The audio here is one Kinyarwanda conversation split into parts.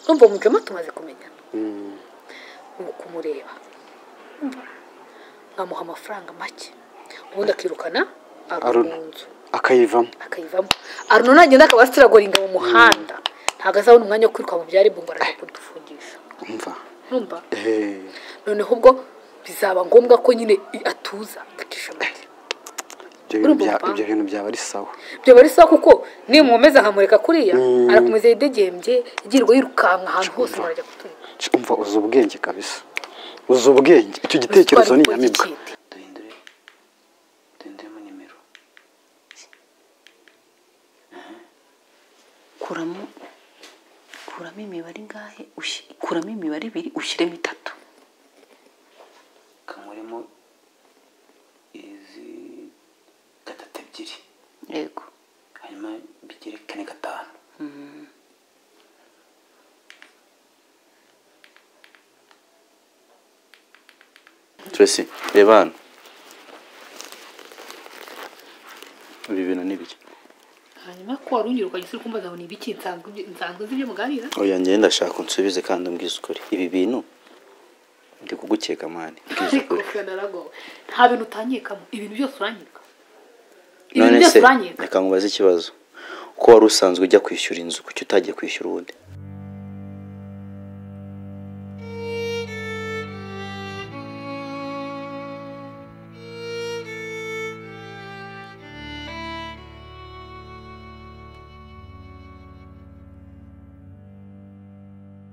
urumva mu jama tumaze kumenyana mu kumureba urumva amuha amafaranga make ubundi akirukana aro Aruna. mu nzu akayivamo akayivamo aruna nagenda akaba asitiragoringa mu muhanda ntabwo azabona umwanya wo kwiruka mu byari bumva arajya kudufungisha umva urumva Eh, noneho ubwo bizaba ngombwa ko nyine i- atuza agacisha make ibyo bintu Urumva bya- papa? ibyo bintu byaba ari sawa byaba ari sawa kuko nimumeza nkamureka kuriya Mm. arakomeza yidegembye yirirwa yirukanka ahantu hose Umva. murajya kutunika Sh, umva uzi ubwenge kabisa uzi ubwenge icyo gitekerezo ni inyamibwa duhindure duhinduremo nimero kuramo kuramo imibare ingahe ushi- kuramo imibare ibiri ushyiremo itatu kankuremo izi gatatu ebyiri yego hanyuma bigire kane gatanu Tracy reba hano ibi bintu ni bike hanyuma ko warongera ukajya usubira kumbaza ngo ni ibiki nsanzwe nsanzwe nzi ibyo muganira oya njye ndashaka unsubize kandi umbwize ukuri ibi bintu ndi kugukeka mani mbwize ariko ukuri naragowe nta bintu utanyikamo ibintu byose uranyika ibintu none byose se uranyika reka nkubaze ikibazo ko wari usanzwe ujya kwishyura inzu kuki utagiye kwishyura ubundi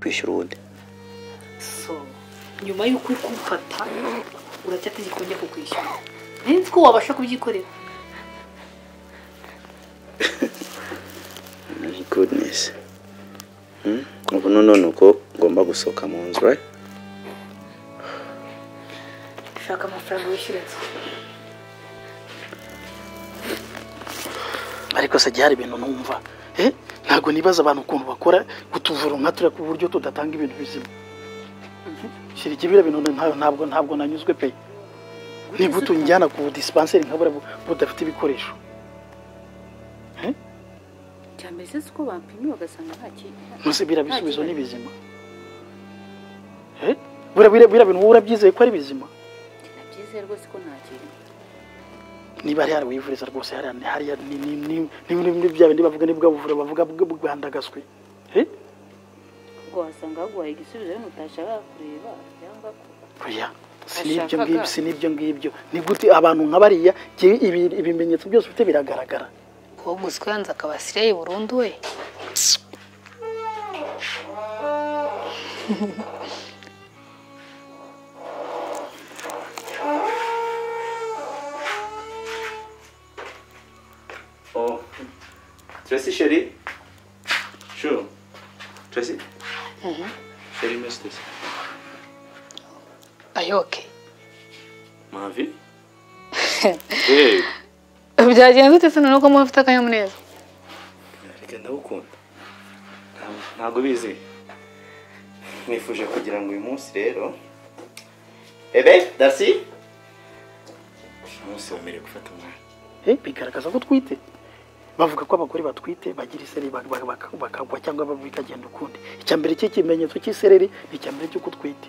kwishyura ubundi so nyuma y'uko uri kumfata uracyategeka njya kukwishyura nari nzi ko wabasha kubyikorera goodness Hmm? ubu noneho ni uko ngomba gusohoka mu nzu right shaka amafaranga wishyura inzu ariko se hari ibintu numva eh ntabwo nibaza abantu ukuntu bakora kutuvura nka turiya ku buryo tudatanga ibintu bizima shyira ikibira bintu nta- ntabwo ntabwo nanyuzwe pe nigute unjyana ku dispenseri nka buriya bu- budafite ibikoresho cyambere sinzi uko bapimye bagasanga nta kintu ntuzi biriya bisubizo kibazo. ni bizima Eh? buriya biriya biriya bintu wowe urabyizeye ko ari bizima nta byiza rwose ko nta kintu niba hari hari wivuriza rwose hariya ni- hariya ni ni ni ni ni ni bya bindi bavuga ni bwa buvura bavuga bwa- bwandagaswe eh ubwo wasanga baguhaye igisubizo wenda utashakaga kureba cyangwa ko oya si nibyo Ashakaga. ngibyo si nibyo ngibyo ni gute abantu nka bariya ibi- ibi- ibimenyetso byose ufite biragaragara uwo muzi ko yanze akaba asireye burundu we Oh, Tracy chérie Sure. Tracy Chérie, mais c'est ça. ayoke Ma vie Hey byagenze ute se noneho ko muba afite akanyamuneza Reka ndagukunda. Ntabwo- Ntabwo ubizi. Nifuje kugira ngo uyu munsi rero Ebe, Darcy Uyu munsi wemerewe gufata umwanya. eh bigaragaza ko twite bavuga ko abagore batwite bagira isereri bak- bak- bak- bakagwa cyangwa bikagenda ukundi icya mbere cy'ikimenyetso cy'isereri ni icya mbere cy'uko utwite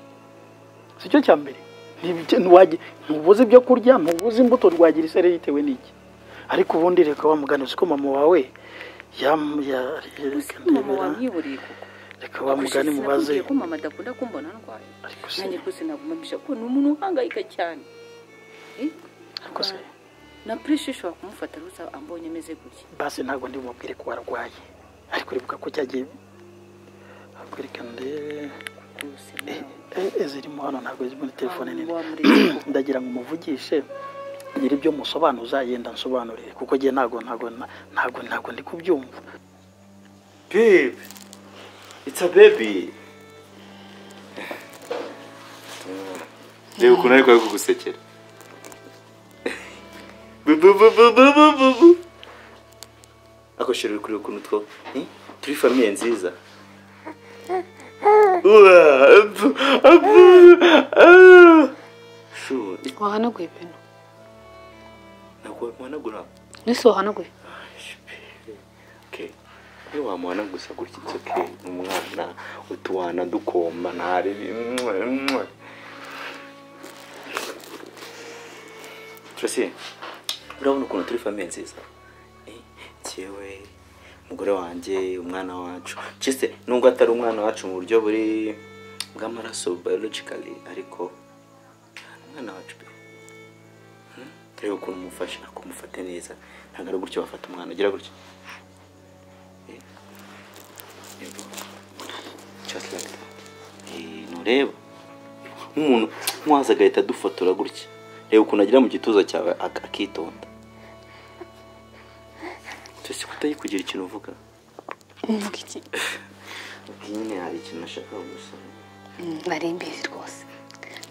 si cyo cya mbere Ntibijya- ntiwagi- ntubuze ibyo kurya ntubuze imbuto rwagira isereri bitewe n'iki ariko ubundi reka wa mugani uzi ko mama wawe yam- ya- uzi reka ko mama ndebera, wamwiburiye kuko reka wa mugani mubaze sinakubwiye ko mama adakunda kumbona ndwaye ariko se nanjye rwose naguma mbisha kuko ni umuntu uhangayika cyane Eh? ariko se na pureshe ishobora kumufata rwose ambonye ameze gutya basi ntabwo ndi bumubwire ko warwaye ariko uribuka ko cyagiye ariko reka ndebe rwose Eh, zirimo hano ntabwo ziri muri telefone nini wamureka ndagira ngo umuvugishe ngira ibyo musobanuza yenda nsobanurire kuko njye ntabwo ntabwo ntabwo ntabwo ndi kubyumva Babe! It's a baby! Reba ukuntu ariko ari kugusekera. Bu- bu- bu- bu- bu- bu- bu- bu. Ako sheri uri kureba ukuntu two eh? turi famiye nziza. Uwa, abu- abu- ah. Shu, wahanaguye ibintu nakuwa- wanagura? nise wahanaguye Okay. Iyo wamuhana gusa gutya, it's okay. Ni umwana utuwana dukoma ntari turasiye urabona ukuntu turi famiye nziza Eh, jyewe umugore wanjye umwana wacu cyese nubwo atari umwana wacu mu buryo buri bw'amaraso biologically ariko ni umwana wacu pe Hmm? reba ukuntu umufasha kumufate neza ntabwo ari gutyo wafata umwana ugira gutya Eh, yego. just like that Eh, ntureba nk'umuntu nk'uwaza agahita adufotora gutya reba ukuntu agira mu gituza cyawe ak- akitonda mbese kutayi kugira ikintu uvuga Mvuga iki? iyi nyine hari ikintu nashaka gusaba nari mbizi rwose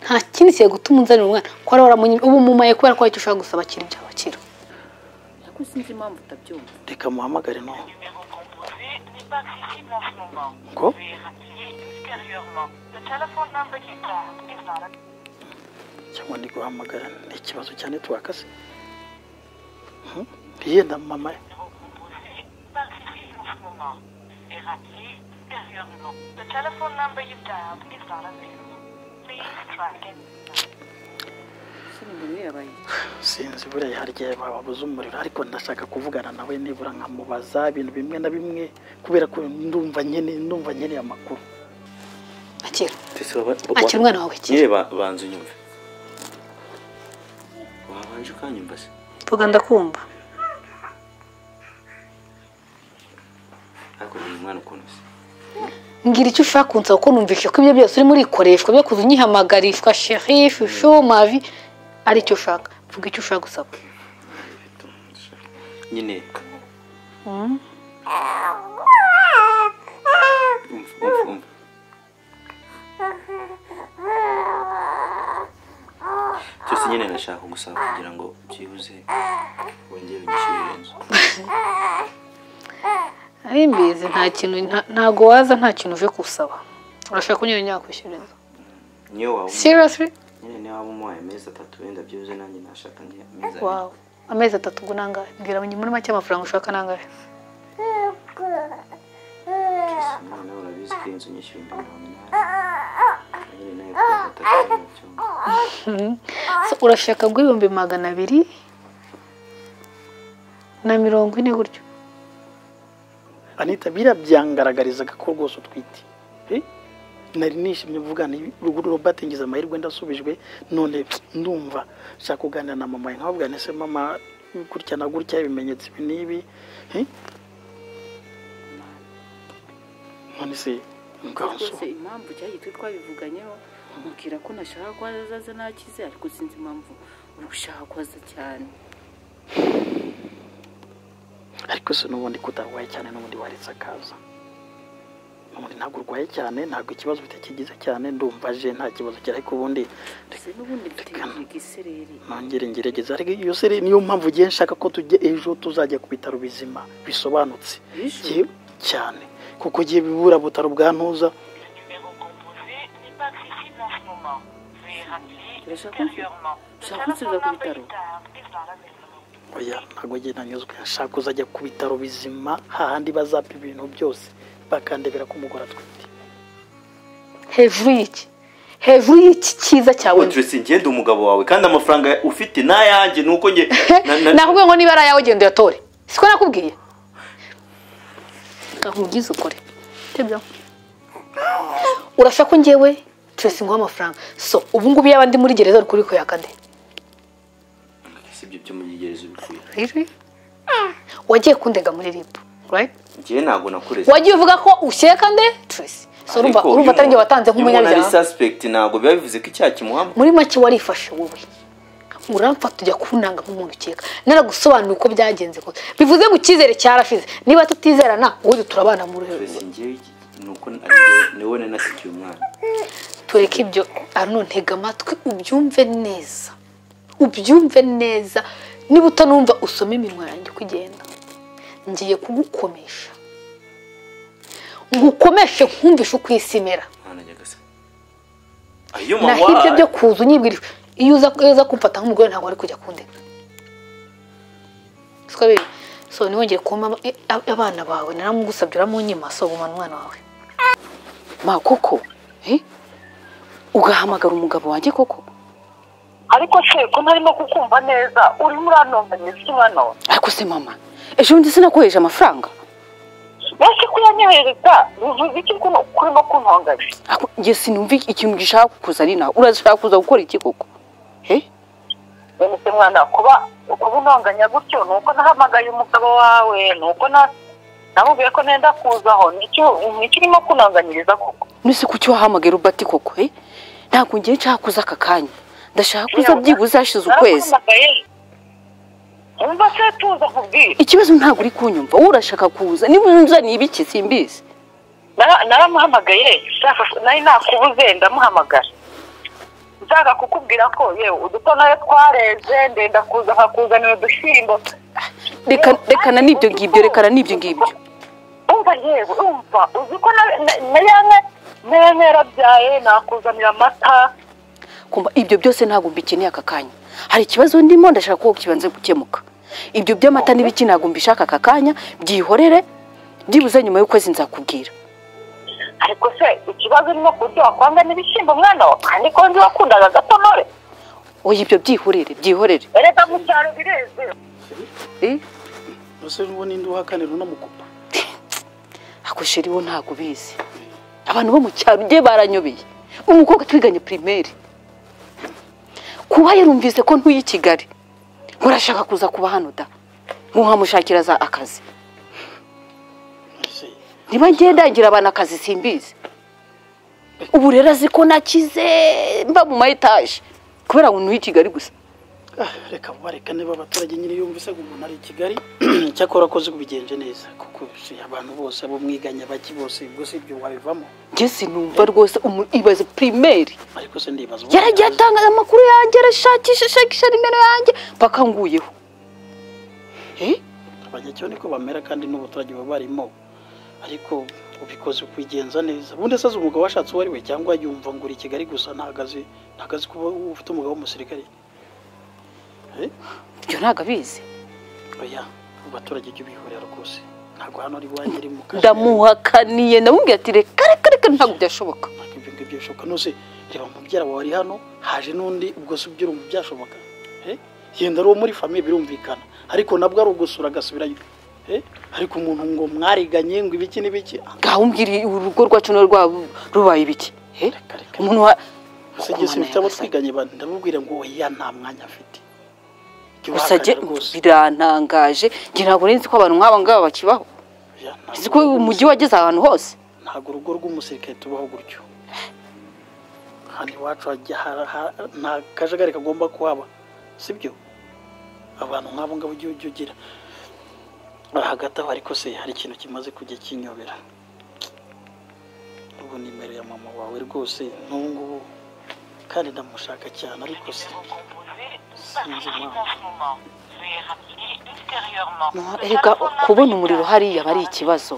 nta kindi kigiye gutuma unzanira umwana ko wari waramunyi- ubu umumaye kubera ko hari icyo ushaka gusaba kiri bya bakira Ariko sinzi impamvu utabyumva. reka muhamagare no ngo cyangwa ndi guhamagara ni ikibazo cyane twakase Hmm? yenda mama Sinzi yabaye. sinzi buriya hari igihe bababuza umuriro ariko ndashaka kuvugana nawe nibura nkamubaza ibintu bimwe na bimwe kubera ko ndumva nyine ndumva nkeneye amakuru akira mbese waba- wa- akira umwana wawe akira nyine ba- banza unyumve wabanje ukanyumva se vuga ndakumva ariko uyu mwana ukuntu se mbwira icyo ushaka kunsaba ko numvisha ko ibyo byose urimo urikoreshwa byo kuza unyihamagarirwa sheri shushu mavi ari icyo ushaka vuga icyo ushaka gusaba nyine umva umva umva cyose nyine nashaka gusaba kugira ngo byibuze wongere unyishyurire inzu ari mbizi nta kintu nta- ntago waza nta kintu uje gusaba urashaka kunyura nyakwishyura inzu niyo waba seriously nyine niba waba umuhaye amezi atatu wenda byibuze nanjye nashaka nke amezi abiri wow amezi atatu ubwo nangahe mbwira muri make amafaranga ushaka nangahe umwana we urabizi ko iyi nzu nyishyura ibihumbi mirongo inani nyine nawe kuwa gatatu mu cyumba So, urashaka rw'ibihumbi magana abiri na mirongo ine gutyo anita biriya byangaragarizaga ko rwose utwite Eh? nari nishimye mvugana robert ngize amahirwe ndasubijwe none ndumva nshaka kuganira na mama nkababwira nti se mama gutya na gutya ibimenyetso ibi n'ibi Eh? none se nganso Rwose impamvu cyagiye twe twabivuganyeho mubwira ko nashaka ko azaza nakize ariko sinzi impamvu uri gushaka ko aza cyane. ariko se n'ubundi ko utarwaye cyane n'ubundi waretse akaza n'ubundi ntabwo urwaye cyane ntabwo ikibazo ufite kigize cyane ndumva aje nta kibazo cyari ariko ubundi Se n'ubundi mfite igisereri. nongere ngerageza ariko iyo seri niyo mpamvu ugiye nshaka ko tujya ejo tuzajya ku bitaro bizima bisobanutse Ejo? Jyewe- cyane kuko ugiye bibura butaro bwa ntuza Turashaka ushaka kunsubiza ku bitaro. oya ntabwo njye nanyuzwe nshaka kuzajya ku bitaro bizima hahandi bazapa ibintu byose bakandebera ko umugore atwite hejuru y'iki hejuru y'iki cyiza cyawe Audrey ngende umugabo wawe kandi amafaranga ufite n'ayanjye nuko njye na- na- nakubwiye ngo niba ari ayawe genda uyatore siko nakubwiye nkubwize ukore Tebya. urashaka ko ngewe twese nguha amafaranga so ubu ngubu yaba ndi muri gereza uri kuri kuyakade si ibyo byo mugereza ubikwiye wagiye kundega muri ribu right? njyewe ntabwo nakureze wagiye uvuga ko ushyeka nde Tracy so urumva Ariko urumva iyo atari njye umuntu- watanze iyo umuntu ari nk'umunyabyaha suspect ntabwo biba bivuze ko icyaha kimuhama muri make warifashe wowe uramfata ujya kunanga nk'umuntu ukeka naragusobanura uko byagenze kose bivuze ngo icyizere cyarashize niba tutizerana ubu turabana mu ruhe Tracy njyewe iki- nuko ari njyewe- ni wowe nanasigiye umwana tureke ibyo arno ntega amatwi ubyumve neza ubyumve neza niba utanumva usome iminwa yanjye uko igenda ngiye kugukomesha ngukomeshe nkumvishe uko isi imera mwana nyagasa ayo naho mama ibyo byo kuza unyibwirije iyo uza iyo uza kumfata nk'umugore ntabwo wari kujya kundega siko biri so ntiwongere kumpa ab- abana bawe naramugusabye uramunyima so gumana umwana wawe ma koko eh? ugahamagara umugabo wanjye koko ariko se ko ntarimo kukumva neza urimo uranonganya iki mwana we ariko se mama ejo bundi sinakoheje amafaranga mbese kuyanyohereza bivuze iki ko urimo kuntonganya Ariko njye sinumva ikintu gishaka kuza ari nawe urashaka kuza gukora iki koko eh? bene se mwana kuba kuba unonganya gutyo ni uko nahamagaye umugabo wawe ni uko na- namubwiye ko nenda kuzaho ntikirimo kunonganyiriza koko nese kuki wahamagara ubati koko eh? ntabwo ngiye nshaka kuza aka kanya ndashaka kuza byibuze hashize ukwezi Naraguhamagaye. Umva se tuza kubwira ikibazo ntabwo uri kunyumva wowe urashaka kuza niba uza ni ibiki simbizi Nara- naramuhamagaye shaka nari nakubuze ndamuhamagara nshaka kukubwira ko yewe udutonoye twareze ndenda kuza nkakuzanira udushyimbo Reka- rekana n'ibyo ngibyo rekana n'ibyo ngibyo umva yewe umva uzi ko na- na- na yanwe na yanwe yarabyaye nakuzanira amata kumva ibyo byose ntabwo mbikeneye aka kanya hari ikibazo ndimo ndashaka ko kibanze gukemuka ibyo by'amata n'ibiki ntabwo mbishaka aka kanya byihorere byibuze nyuma y'ukwezi nzakubwira ariko se ikibazo urimo kuryoha kwanga n'ibishyimbo mwana wa kandi ko nzi wakundaga agatonore oya ibyo byihorere byihorere erega mu cyaro bireze Eh? Ese n'uwo ninde uhakanira unamukupa ako sheri wo ntabwo ubizi abantu bo mu cyaro ugiye baranyobeye umukobwa twiganye pirimeri kuba yarumvise ko ntuye i kigali ngo urashaka kuza kuba hano da ngo nkamushakira za akazi Ese niba ngiye ndagira abantu akazi simbizi ubu rero azi ko nakize mba mu ma etaje kubera ngo ntuye i kigali gusa ah, reka bareka niba abaturage nyine yumvise ngo umuntu ari i Kigali cyakora akoze kubigenje neza kuko si abantu bose abo mwiganye baki bose ubwo si ibyo wabivamo njye sinumva rwose umu- ibaze pirimeri ariko se ndibaza ubu- yaragiye atangaza amakuru yanjye arashakisha ashakisha nimero yanjye mpaka nguyeho Eh? abanyacyo niko bamera kandi n'abaturage baba barimo ariko ubikoze kwigenza neza ubundi asaze umugabo washatse uwo ari we cyangwa yumva ngo uri i kigali gusa ntagazi ntagazi kuba ufite umugabo w'umusirikare Eh? ibyo ntabwo abizi oya abaturage ibyo bihurira rwose ntabwo hano ari iwanjye ari mu kazi ndamuhakaniye ndamubwira ati reka reka reka ntabwo byashoboka ntabwo ibyo ngibyo bishoboka nose reba mubyara wawe ari hano haje n'undi ubwo si ibyo urumva byashoboka Eh? yenda ari uwo muri famiye birumvikana ariko nabwo ari ugusura agasubirayo Eh? ariko umuntu ngo mwariganye ngo ibiki n'ibiki ah, ngaho umbwira urugo rwacu na rwabo rubaye ibiki Eh? reka reka umuntu wa gusa igihe Mana simfite abo yagasabye. twiganye ba- ndamubwira ngo oya nta mwanya afite Jya gusa njye uhakana rwose. birantangaje njye ntabwo nari nzi ko abantu nk'aba ngaba bakibaho Oya, ntabwo nzi ko umujyi wageze ahantu hose ntabwo urugo rw'umusirikare tubaho gutyo hano iwacu hajya ha- ha- nta kajagari kagomba kuhaba sibyo abantu nk'abo ngabo ujya ujya ugira Ah, hagati aho ariko se hari ikintu kimaze kujya kinyobera ubu nimero ya mama wawe rwose n'ubu ngubu kandi ndamushaka cyane ariko se sinzi impamvu erega kubona umuriro hariya aba ari ikibazo